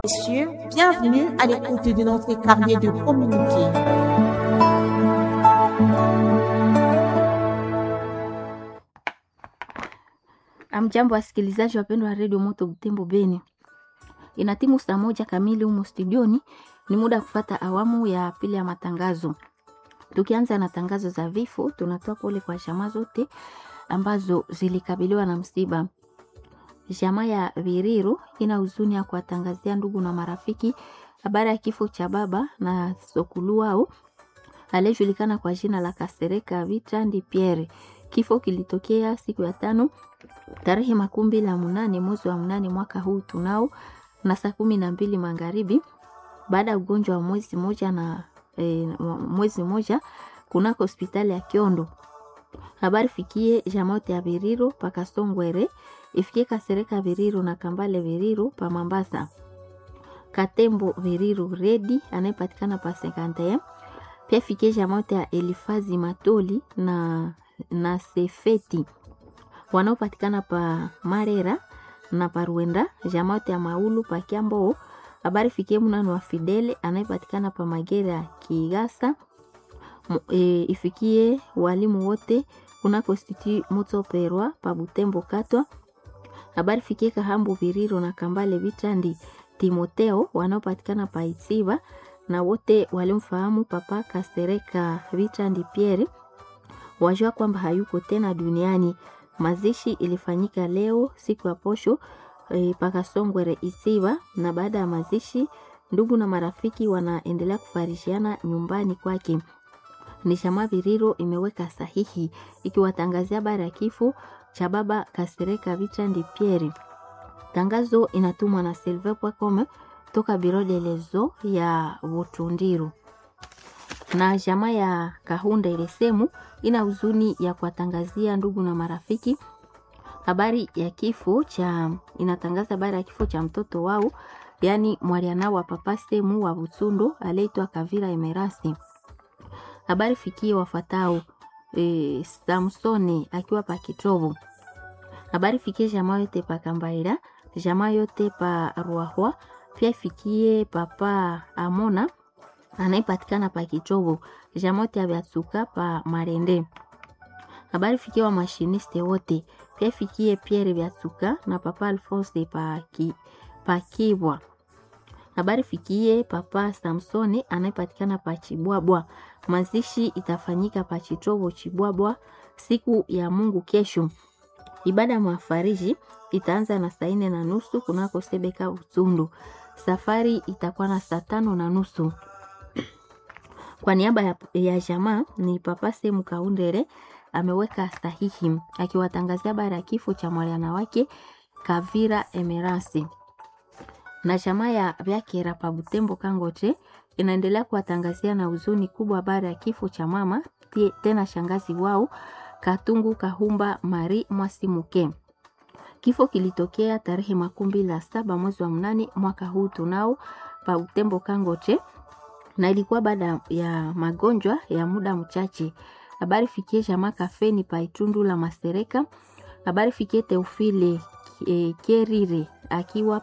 Messieurs, bienvenue à l'écoute de notre carnet de communiqué. Amjambo, wasikilizaji wapendwa wa redio Moto Butembo Beni, ina timu saa moja kamili humo studioni. Ni muda wa kufata awamu ya pili ya matangazo. Tukianza na tangazo za vifo, tunatoa pole kwa jamaa zote ambazo zilikabiliwa na msiba. Jamaa ya Viriro ina huzuni ya kuwatangazia ndugu na marafiki habari ya kifo cha baba na sokulu wao aliyejulikana kwa jina la Kasereka Vitrandi Pierre. Kifo kilitokea siku ya tano tarehe makumi mbili na munane mwezi wa mnane mwaka huu tunao na saa kumi na mbili magharibi baada ya ugonjwa wa mwezi moja na e, mwezi moja kunako hospitali ya Kiondo. Habari fikie jamote ya Viriro pakasongwere ifikie Kasereka Viriro na Kambale Viriro pa Mambasa. Katembo Viriro Redi anayepatikana pa Sekante. Pia fikie jamote ya Elifazi Matoli na, na Sefeti wanaopatikana pa Marera na Paruenda. Jamote ya Maulu pa Kiambo. Habari fikie mnano wa Fidele anayepatikana pa Magera Kigasa. E, ifikie walimu wote kunako Institut Moto Perwa pa Butembo Katwa. Habari fikie Kahambu Viriro na Kambale Vitandi Timoteo wanaopatikana pa Isiva na wote walimfahamu Papa Kasereka Vitandi Pierre wajua kwamba hayuko tena duniani. Mazishi ilifanyika leo siku ya posho e, Pakasongwere Isiva, na baada ya mazishi ndugu na marafiki wanaendelea kufarishiana nyumbani kwake. Ni Shama Viriro imeweka sahihi ikiwatangazia habari ya kifo cha baba Kasereka Vitrandi Pierre. Tangazo inatumwa na silver.com toka biro de lezo ya Butundiru na jamaa ya Kahunda ile semu ina huzuni ya kuwatangazia ndugu na marafiki habari ya kifo cha inatangaza habari ya kifo cha mtoto wao, yaani mwaliana wa papa semu wa Butsundo aliyeitwa Kavira Emerasi. Habari fikie wafatao e, Samsoni akiwa pa Kitobo. Habari fikie jamaa yote pa Kambaira, jamaa yote pa Ruahwa, pia fikie papa Amona anayepatikana pa Kitobo, jamaa yote ya Byatsuka pa Marende. Habari fikie wa mashiniste wote, pia fikie Pierre Byatsuka na papa Alphonse pa ki, pa Kibwa. Habari fikie papa Samsoni anayepatikana pa Chibwabwa. Mazishi itafanyika pa Chitobo Chibwabwa siku ya Mungu kesho. Ibada ya mafariji itaanza na saa nne na nusu kunako Sebeka Utundu. Safari itakuwa na saa tano na nusu. Kwa niaba ya, ya jamaa ni papa Semu Kaundere ameweka sahihi akiwatangazia habari ya kifo cha mwaliana wake Kavira Emerasi na jamaa ya Vyakera pa Butembo Kangote inaendelea kuwatangazia na huzuni kubwa habari ya kifo cha mama tena shangazi wao Katungu Kahumba Mari Mwasimuke. Kifo kilitokea tarehe makumi mbili na saba mwezi wa mnane mwaka huu tunao pa Butembo Kangote, na ilikuwa baada ya magonjwa ya muda mchache. Habari fikie jamaa kafeni pa Itundu la Masereka. Habari fikie Teofile e, Kerire akiwa